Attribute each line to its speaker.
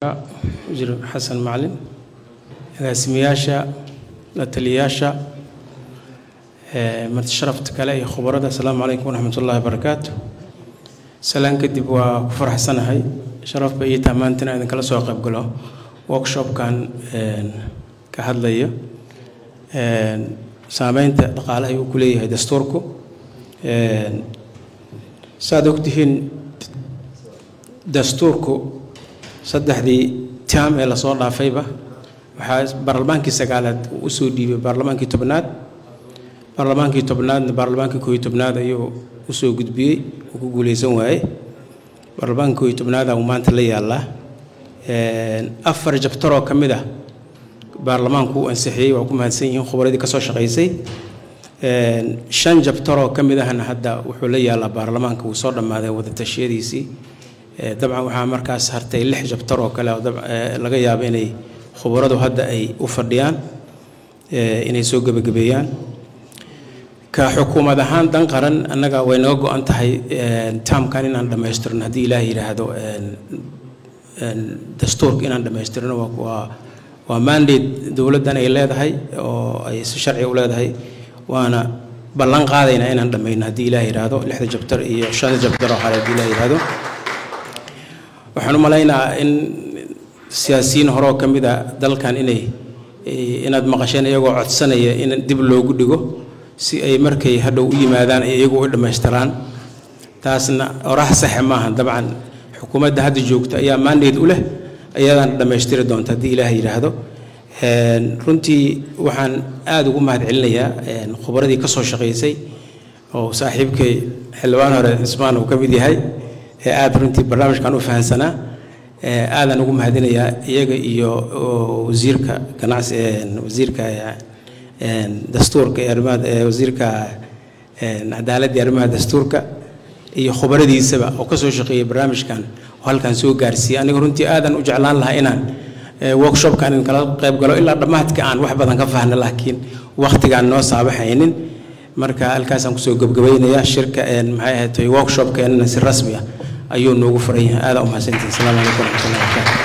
Speaker 1: wasiir xasan macalin agaasimayaasha la taliyayaasha marti sharafta kale iyo khubarada asalaamu calaykum waraxmat ullahi wabarakaatu salaan kadib waa ku faraxsanahay sharaf ba ii taha maanta inaan idinkala soo qayb galo workshopkan ka hadlaya saameynta dhaqaalaha uu ku leeyahay dastuurku saaad ogtihiin dastuurku saddexdii taam ee lasoo dhaafayba waxaa baarlamaankii sagaalaad uu usoo dhiibay baarlamaankii tobnaad baarlamaankii tobnaadna baarlamaankii kooiyo tobnaad ayuu usoo gudbiyey uu ku guuleysan waaye baarlamaankii kooiyo tobnaada uu maanta la yaallaa afar jabtaroo ka mid ah baarlamaanku uu ansixiyey waa ku mahadsan yihiin khubaradii ka soo shaqaysay shan jabtaroo ka mid ahna hadda wuxuu la yaallaa baarlamaanka wuu soo dhammaaday wadatashyadiisii dabcan waxaa markaas hartay lix jabtar oo kale laga yaabo inay khubaradu hadda ay u fadhiyaan inay soo gebagabeeyaan ka xukuumad ahaan dan qaran annaga way naga go-an tahay taamkan inaan dhammaystirno haddii ilaah yidhaahdo dastuurka inaan dhammaystirno waa waa mandate dowladdan ay leedahay oo ay si sharci u leedahay waana ballan qaadaynaa inaan dhammayno haddii ilaah yidhaahdo lixda jabtar iyo shanta jabtar oo kale haddii ilaah yidhaahdo waxaan u malaynayaa in siyaasiyiin horeo ka mid a dalkan inay inaad maqasheen iyagoo codsanaya in dib loogu dhigo si ay markay hadhow u yimaadaan ay iyagu u dhammaystiraan taasna orax saxe maaha dabcan xukuumadda hadda joogta ayaa maandeed u leh ayadaan dhammaystiri doonta haddii ilaah yidhaahdo runtii waxaan aada ugu mahad celinayaa khubaradii ka soo shaqaysay oo saaxiibkay xildhibaan hore cismaan uu ka mid yahay ee aada runtii barnaamijkan u fahansanaa aadaan ugu mahadinayaa iyaga iyo wasiirka ganacsi wasiirka dastuurka ee arrimaha wasiirka cadaaladda iyo arrimaha dastuurka iyo khubaradiisaba oo ka soo shaqeeyay barnaamijkan oo halkan soo gaarsiiyey aniga runtii aadan u jeclaan lahaa inaan workshopkan in kala qayb galo ilaa dhammaadka aan wax badan ka fahna laakiin wakhtigaan noo saabaxaynin marka halkaasaan kusoo gebgabaynayaa shirka maxay ahayd workshopkeenana si rasmi ah ayuu noogu furan yahay aadaa u mahadsantihin asalaamu calaykum waraxmatullahi wabarakaatu